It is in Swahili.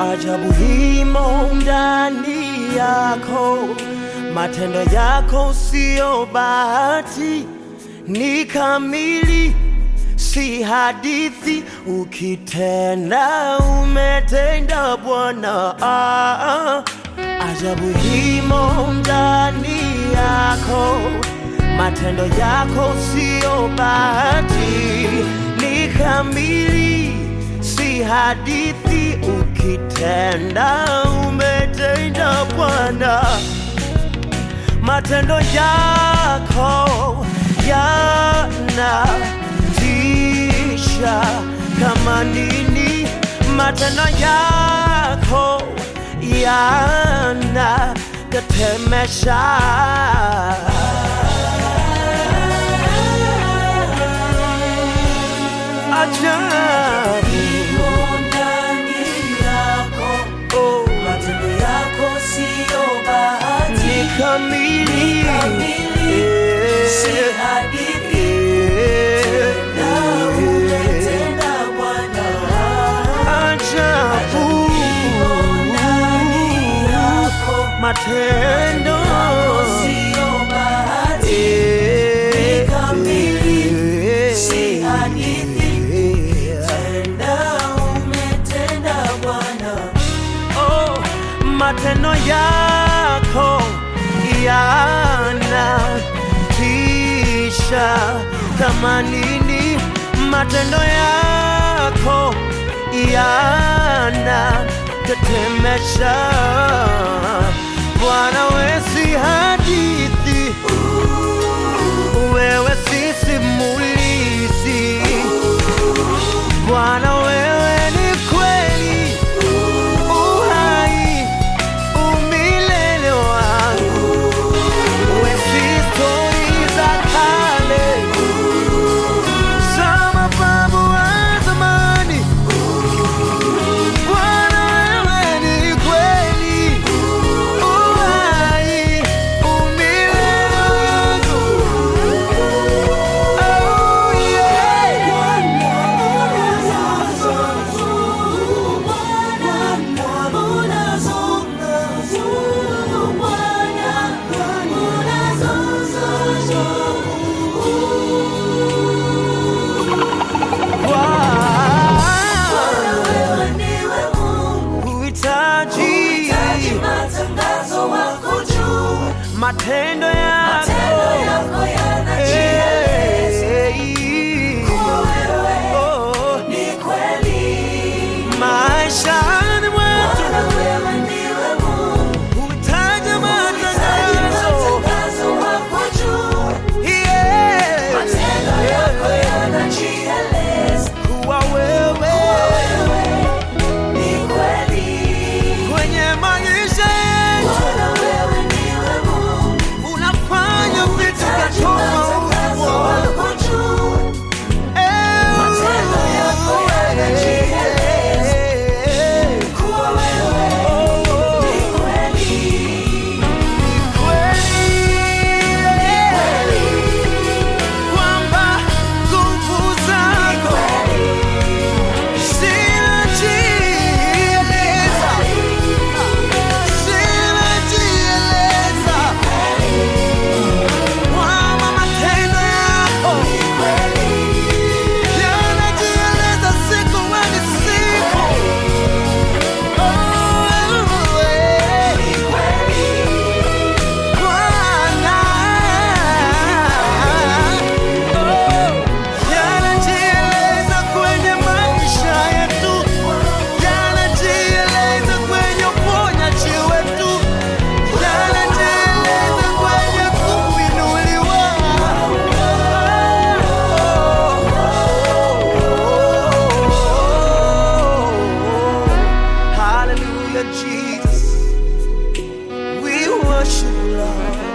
ajabu himo ndani yako, matendo yako siyo bahati, ni kamili, si hadithi. Ukitenda umetenda Bwana, ah, ah. ajabu himo ndani yako, matendo yako siyo bahati, ni kamili, si hadithi. Ukitenda umetenda Bwana, matendo yako yanatisha kama nini, matendo yako yanatetemesha. Ajabu, ndani yako, oh, matendo yako siyo bahati, ni kamili, Ni kamili, Eh, si hadithi. eh, Na umetenda Bwana. ajabu Ndani yako, matendo siyo bahati, Eh, Ni kamili, eh, si hadithi. eh, Tenda umetenda Bwana. oh, matendo yako yanatisha kama nini, matendo yako yanatetemesha. Bwana, we si hadithi, wewe si simulizi. Bwana, wewe ni kweli uhai umilele wangu, we si stori za kale za mababu wa zamani. Bwana, wewe ni kweli uhai umilele wangu. Oh, yeah. Uhitaji matendo yako Eh, oh, maishani mwetu uhitaji matangazo Yeah. kuwa wewe kwenye maisha yetu unafanya vitu vya tofauti kwamba nguvu zako zinajieleza, zinajieleza kwamba matendo yako yanajieleza siku hadi siku. Oh, eh, Bwana, oh, yanajieleza kwenye maisha yetu, yanajieleza kwenye uponyaji wetu, yanajieleza kwenye kuinuliwa. Hallelujah, Jesus. We worship you, Lord.